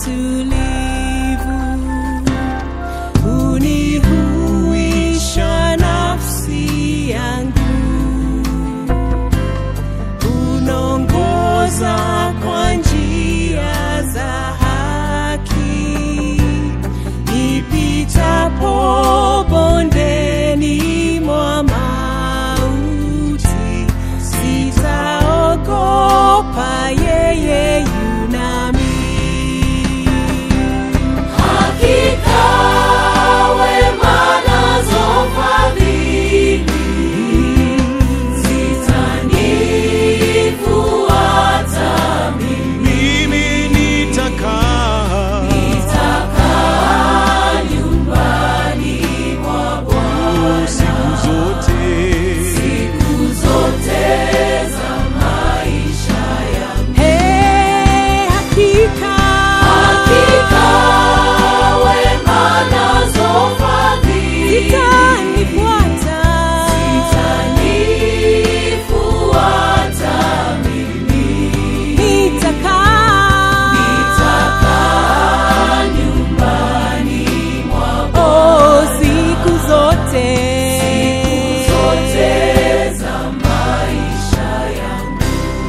utulivu, unihuisha nafsi yangu, unaongoza kwa njia za haki, nipitapo bondeni mwa mauti, sitaogopa, yeye yunami. Hakika wema nazo fadhili zitanifuata mimi, mimi nitakaa nitakaa nyumbani mwa Bwana siku zote siku zote za maisha yangu. Hey, hakika Hakika wema nazo fadhili zitanifuata zitanifuata mimi, nitakaa nitakaa nyumbani mwa oh, siku zote zote za maisha yangu.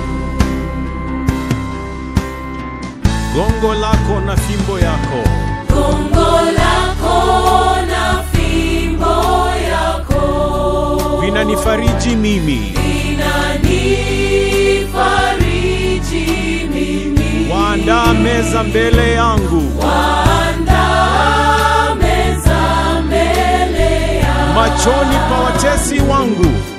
gongo lako na fimbo yako Gongo lako na fimbo yako vinanifariji mimi inanifariji mimi, waandaa meza mbele yangu waandaa meza mbele yangu machoni pa watesi wangu